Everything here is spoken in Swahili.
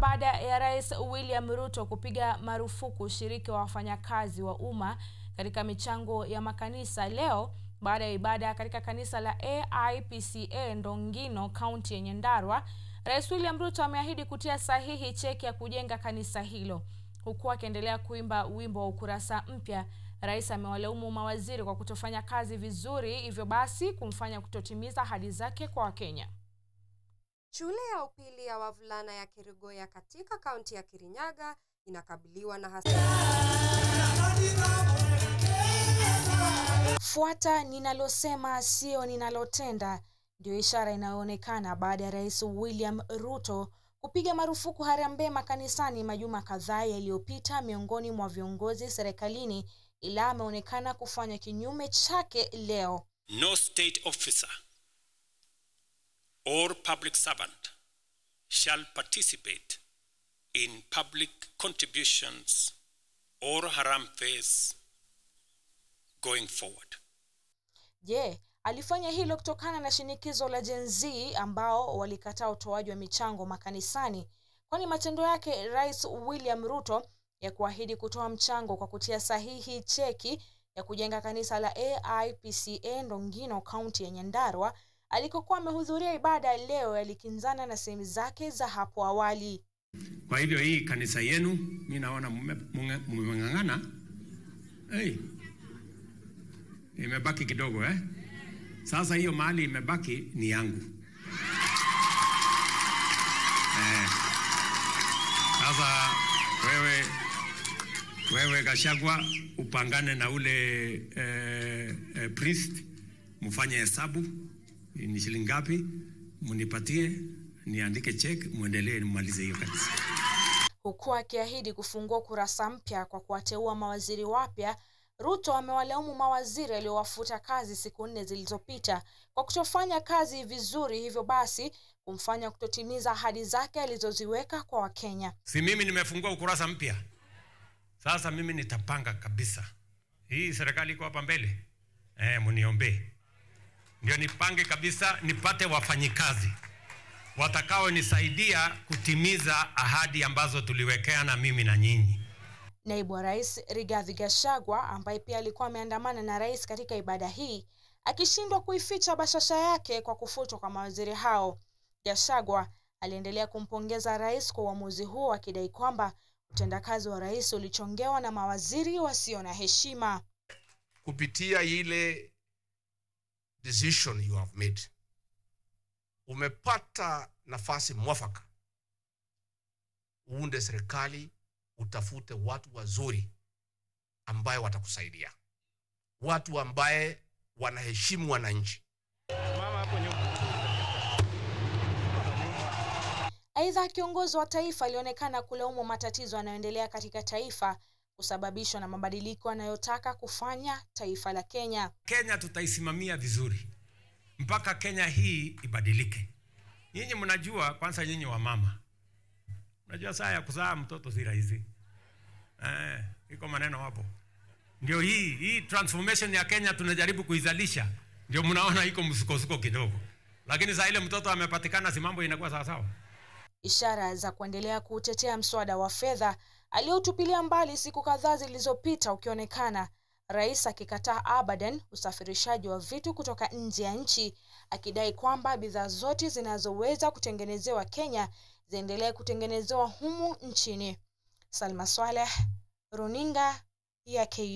baada ya Rais William Ruto kupiga marufuku ushiriki wa wafanyakazi wa umma katika michango ya makanisa leo baada ya ibada katika kanisa la AIPCA Ndongino, kaunti ya Nyandarua. Rais William Ruto ameahidi kutia sahihi cheki ya kujenga kanisa hilo. Huku akiendelea kuimba wimbo wa ukurasa mpya, rais amewalaumu mawaziri kwa kutofanya kazi vizuri, hivyo basi kumfanya kutotimiza ahadi zake kwa Wakenya. Shule ya upili ya wavulana ya Kerugoya katika kaunti ya Kirinyaga inakabiliwa na hasa Fuata ninalosema sio ninalotenda, ndio ishara inayoonekana baada ya Rais William Ruto kupiga marufuku harambee makanisani majuma kadhaa yaliyopita miongoni mwa viongozi serikalini, ila ameonekana kufanya kinyume chake leo. No state officer or public servant shall participate in public contributions or harambes going forward. Je, alifanya hilo kutokana na shinikizo la Gen Z ambao walikataa utoaji wa michango makanisani? Kwani matendo yake Rais William Ruto ya kuahidi kutoa mchango kwa kutia sahihi cheki ya kujenga kanisa la AIPCA Ndongino, kaunti ya Nyandarua alikokuwa amehudhuria ibada leo yalikinzana na sehemu zake za hapo awali. Kwa hivyo hii kanisa yenu mi naona mmeng'ang'ana. Hey, imebaki kidogo eh? Sasa hiyo mahali imebaki ni yangu eh. Sasa wewe wewe Gashagwa upangane na ule eh, eh, priest mfanye hesabu ni shilingi ngapi, mnipatie niandike check, muendelee nimalize hiyo kanisa. Huku akiahidi kufungua kurasa mpya kwa kuwateua mawaziri wapya, Ruto amewalaumu mawaziri aliowafuta kazi siku nne zilizopita kwa kutofanya kazi vizuri, hivyo basi kumfanya kutotimiza ahadi zake alizoziweka kwa Wakenya. Si mimi nimefungua ukurasa mpya sasa, mimi nitapanga kabisa. Hii serikali iko hapa mbele, eh, mniombee ndio nipange kabisa, nipate wafanyikazi watakaonisaidia kutimiza ahadi ambazo tuliwekeana mimi na nyinyi. Naibu wa Rais Rigathi Gachagua ambaye pia alikuwa ameandamana na rais katika ibada hii akishindwa kuificha bashasha yake kwa kufutwa kwa mawaziri hao. Gachagua aliendelea kumpongeza rais kwa uamuzi huo akidai kwamba utendakazi wa rais ulichongewa na mawaziri wasio na heshima. Kupitia ile decision you have made, umepata nafasi mwafaka uunde serikali, utafute watu wazuri ambaye watakusaidia, watu ambaye wanaheshimu wananchi. Aidha, kiongozi wa taifa alionekana kulaumu matatizo yanayoendelea katika taifa kusababishwa na mabadiliko anayotaka kufanya taifa la Kenya. Kenya tutaisimamia vizuri mpaka Kenya hii ibadilike. Nyinyi mnajua, kwanza nyinyi wa mama mnajua saa ya kuzaa mtoto si rahisi eh, iko maneno hapo. Ndio hii hii transformation ya Kenya tunajaribu kuizalisha, ndio mnaona iko msukosuko kidogo, lakini saa ile mtoto amepatikana, si mambo inakuwa sawa sawa. Ishara za kuendelea kuutetea mswada wa fedha aliotupilia mbali siku kadhaa zilizopita ukionekana, rais akikataa abadan usafirishaji wa vitu kutoka nje ya nchi, akidai kwamba bidhaa zote zinazoweza kutengenezewa Kenya ziendelee kutengenezewa humu nchini. Salma Swaleh, runinga ya KU.